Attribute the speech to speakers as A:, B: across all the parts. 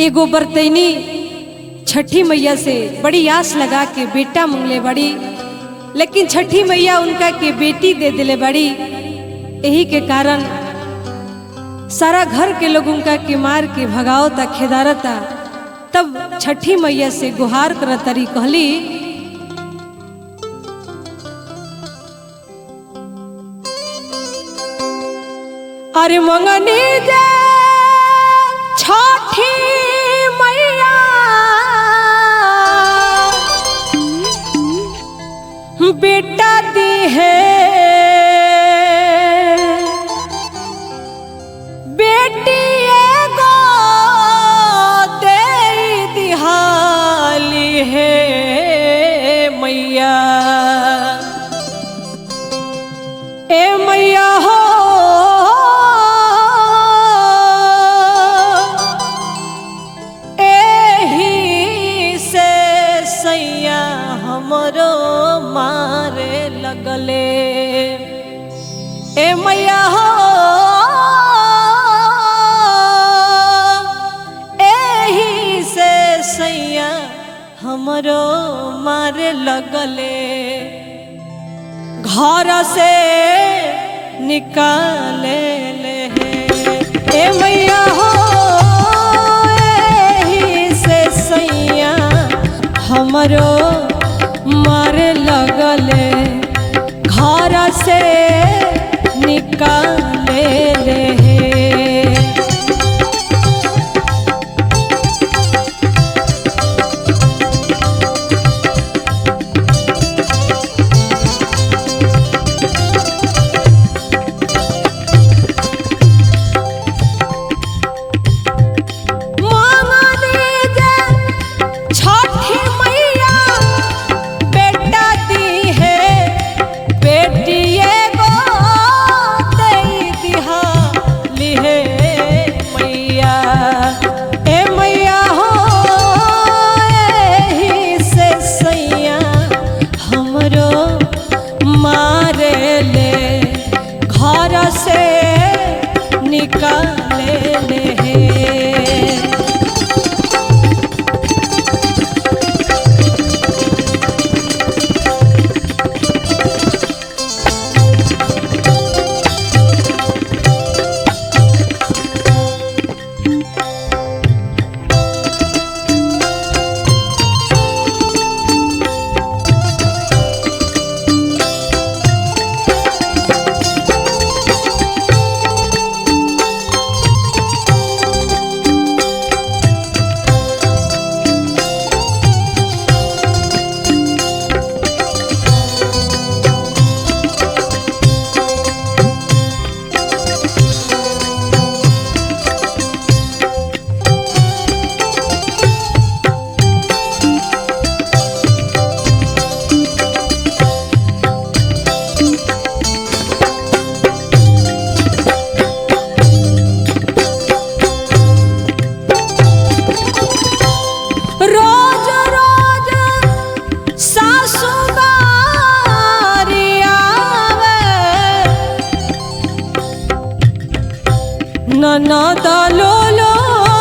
A: एगो बरतैनी छठी मैया से बड़ी आस लगा के बेटा मंगले बड़ी लेकिन छठी मैया उनका के बेटी दे दिले बड़ी यही के कारण सारा घर के लोग उनका के मार के भगावता खेदारता तब छठी मैया से गुहार करतरी कहली अरे मंगनी जे छठी मैया बेटा दी है बेटी एगो दे दिहाली है मैया ए मैया हो एही से सैया हमरो मारे लगले ए मैया हो एही से सैया हमरो मारे लगले घर से निकाले ले ए मैया हो एही से सैया हमरो मारे लगले घर से निकाले ले मांगनी जे छठी मैया बेटा दी है बेटी एगो दई दिहाली है मैया ए मैया हो एही से सैया हमरो मारे ले घर से निकाले ले रोज रोज सासु बारी आवे ननद लोलो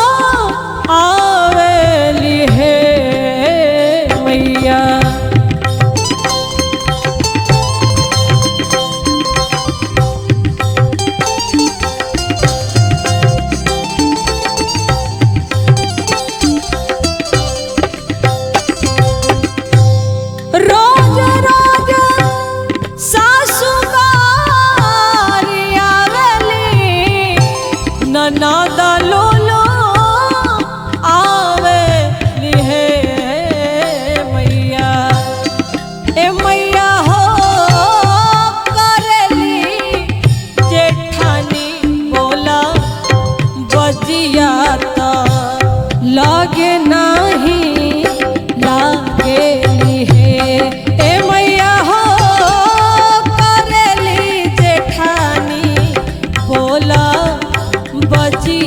A: आवेली हे मैया रोज रोज सासु बारी आवेली ननद लोलो आवेली हे मैया ए मैया हो करेली जेठानी बोला बजिया त लागे नाही लागे हे ए मैया हो करेली जेठानी बोला बजी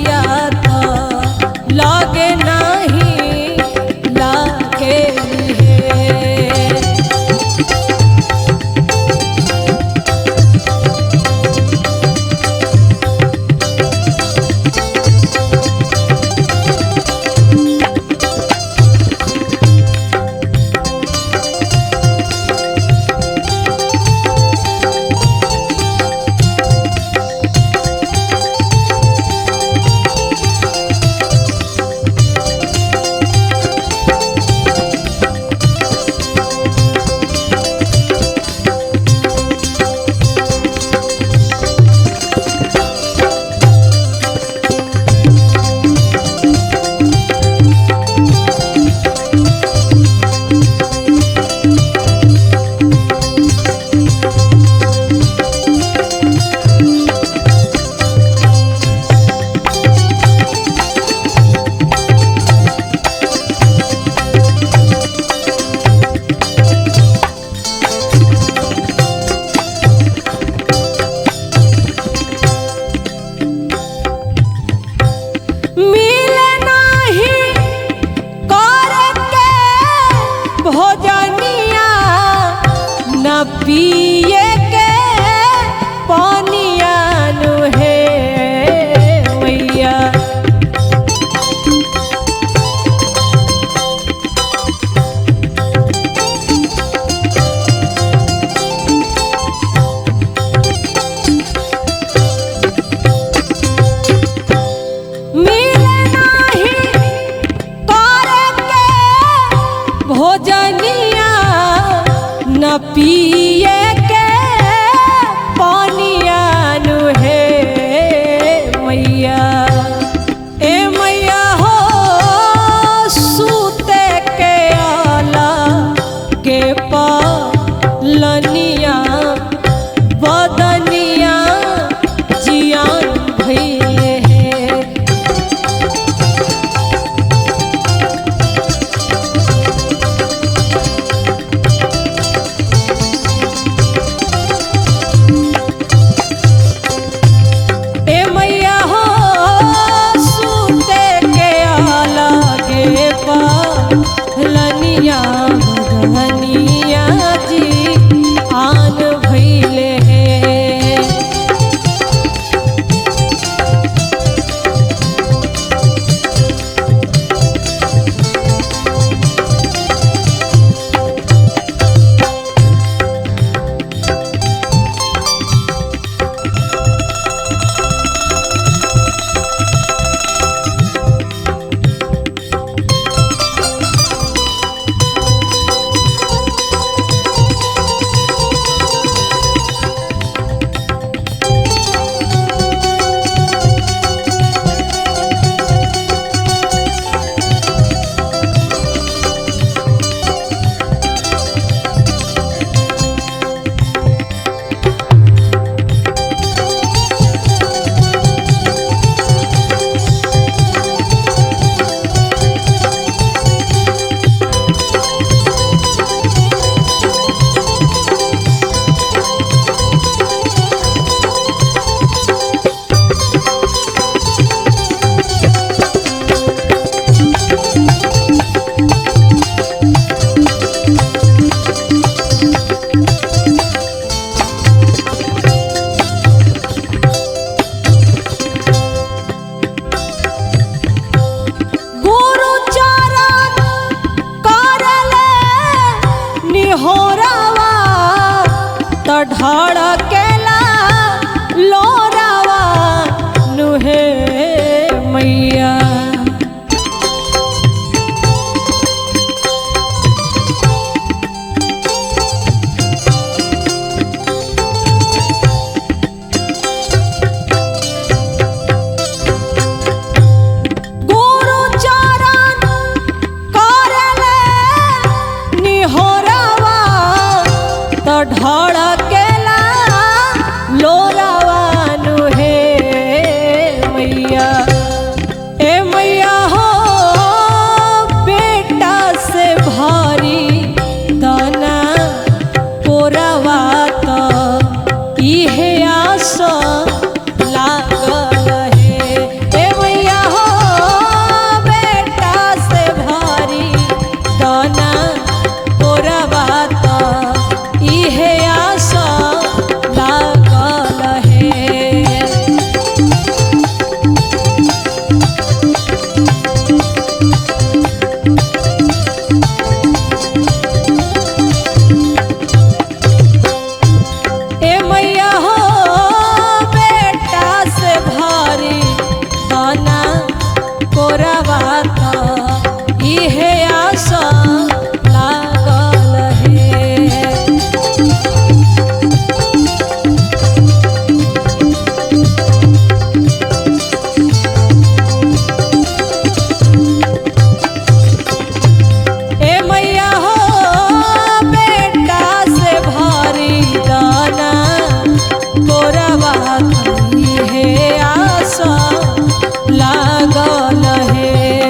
A: साथ है आशा लागल है